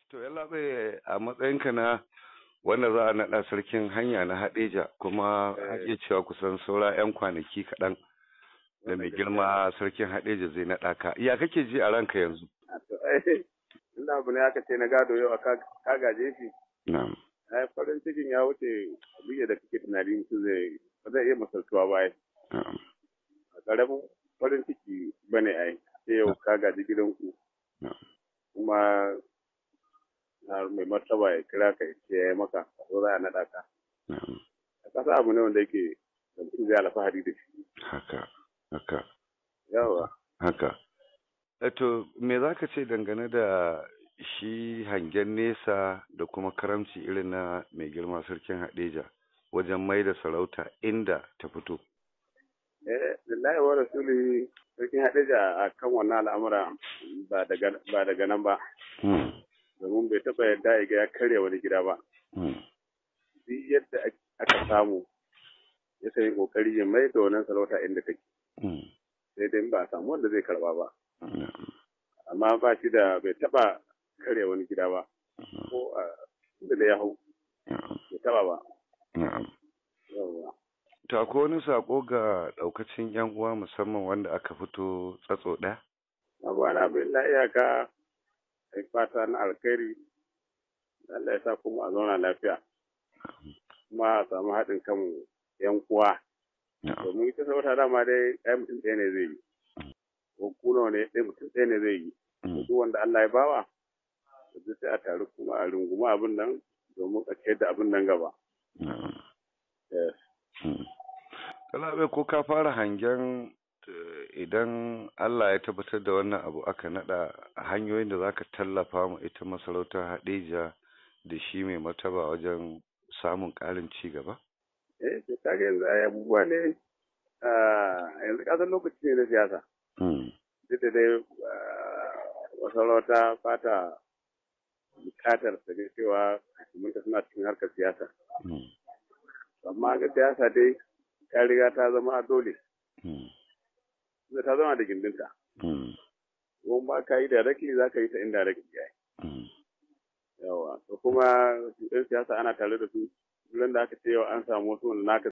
To yalla a matsayinka na wanda za a naɗa sarkin hanya na Hadeja kuma ake cewa kusan saura 'yan kwanaki kaɗan da mai girma sarkin Hadeja zai naɗa ka. Ya kake ji a ranka yanzu? Ina abu ne aka ce na gado yau a ka gaje shi. Na'am. Ai farin cikin ya wuce abin da kake tunani mutum zai ba zai iya masaltuwa ba ai. Na'am. A ƙaramin farin ciki bane ai. Sai yau ka gaji gidanku. Na'am. Kuma na mai martaba ya kira ka ya ce ya yi maka a zo za a naɗa ka. Na'am. A ƙasa abu ne wanda yake da mutum zai alfahari da shi. Haka. Haka. Yawa. Haka. Eto me za ka ce dangane da shi hangen nesa da kuma karamci irin na mai girma sarkin Hadeja wajen mai da sarauta inda ta fito? Eh, lillahi wa rasuli sarkin Hadeja a kan wannan al'amura ba daga nan ba. Hmm. Domin bai taɓa yadda ya ga ya karya wani gida ba. Hmm. Duk yadda aka samu ya yi ƙoƙari ya mai da wannan sarauta inda take. Hmm. Sai dai ba a samu wanda zai karɓa ba. Na'am. Amma ba shi da bai taɓa karya wani gida ba. Ko a inda da ya hau Na'am. bai taɓa ba. Na'am. Yawwa. To akwai wani sako ga daukacin yan uwa musamman wanda aka fito tsatso ɗaya? Abuwa na bin na iyaka ai fata na alkhairi. Allah ya sa kuma a zauna lafiya. Kuma a samu haɗin kan yan uwa. Na'am. domin ita sarauta dama dai ɗaya mutum ɗaya ne zai yi ko kuna ne ɗaya mutum ɗaya ne zai yi Mm. duk wanda Allah ya bawa da sai a taru kuma a runguma abin nan domin a ciyar da abin nan gaba Na'am. Yes. Mm. Kalabe ko ka fara hangen eh, idan Allah ya tabbatar da wannan abu aka nada hanyoyin da zaka tallafa ma ita masarautar Hadeja da shi mai martaba wajen samun ƙarin ci gaba? eh to kaga yanzu ai abubuwa ne ah, yanzu kasan lokaci ne na siyasa Mm. duk da dai ah, masarauta fata bukatar ta ga cewa hukumunta suna cikin harkar siyasa Mm. amma ga siyasa dai ta riga ta zama dole Mm. da ta zama da gindinta Mm. ko ba ka yi directly za ka yi ta indirectly yayi Mm. yawa to kuma yan siyasa ana tare da su duk da aka ce yau an samu wasu wanda naka